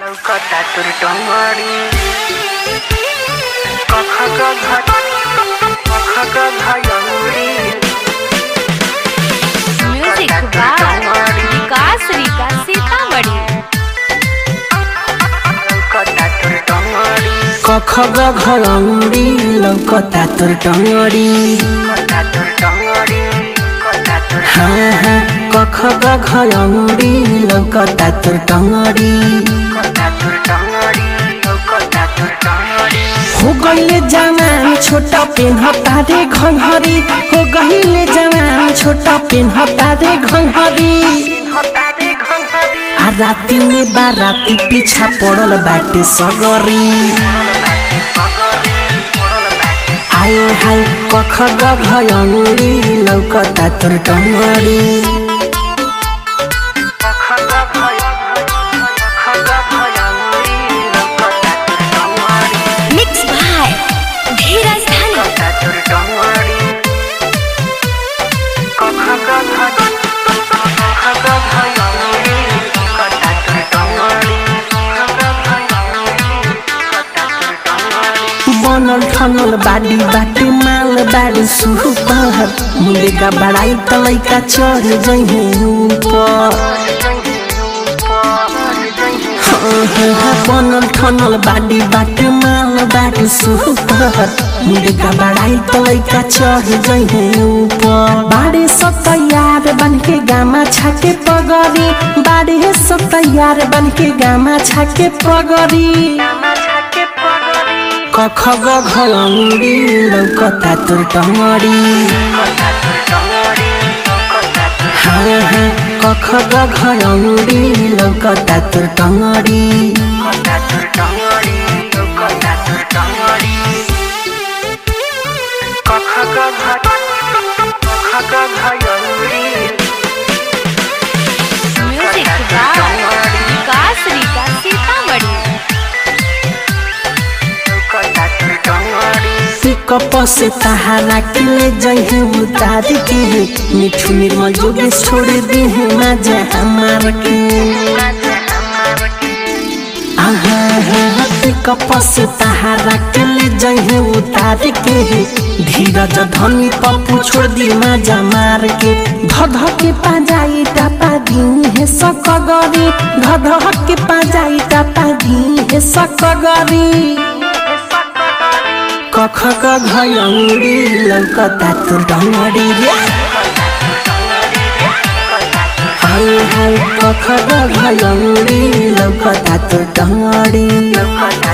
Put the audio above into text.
लौकता तुर डोंगरी कख गघ कख गघयौरी म्यूजिक बार विकास रीता सीतामढ़ी लौकता तुर डोंगरी कख घरौरी लौकता तोर टंगड़ी कता तुर डोंगरी कता तुर हाँ हाँ कख घरौरी लौकता तोर टंगड़ी कता तुर डोंगरी लौकता तुर डोंगरी हो गईले जवान छोटा पेन्हता रे घंघरी हो गईले जवान छोटा पेन्हता रे घंघरी हता दे घंघरी आ राती में बाराती पीछा पड़ल बाटे सगरी आयो हाय कख घरौरी लौकता तोर टंगड़ी कख गघय कख गघयौरी लौकता तुर डोंगरी मिक्स भाई धीरज धन कता तुर डोंगरी कख गघ कख गघयौरी कता तुर डोंगरी कख गघयौरी कता तुर डोंगरी बनल ठनल बाडी बाटे माल बाडी सुपर मुंडेका बड़ाई तलैका चढ़ जइहे ऊपर हाँ, हाँ, हाँ, बनल ठनल बाडी बाटे माल बाडी सुपर मुंडेका बड़ाई तलैका चढ़ जइहे ऊपर बाड़े सब तैयार बन के गामा छाके पगरी बाड़े सब तैयार बन के गामा छाके पगरी कख घरौरी लौकता तोर टंगड़ी हाँ हाँ कख घरौरी लौकता तोर टंगड़ी म्यूजिक बार विकास रीता सीतामढ़ी पिकअप से तहारा के ले जइहे उतार के मिठू निर्मल जोगेश छोड़ दी है मजा हमार के आहा हा पिकअप से तहारा के ले जइहे उतार के धीरज धनी पप्पू छोड़ दी मजा मार के धध के पाजाई टापा दी है सकगरी धध के पाजाई टापा दी है सकगरी कख घयौरी लौकता तोर डंगरी रे हाय हाय कख घयौरी लौकता तोर डंगरी लौकता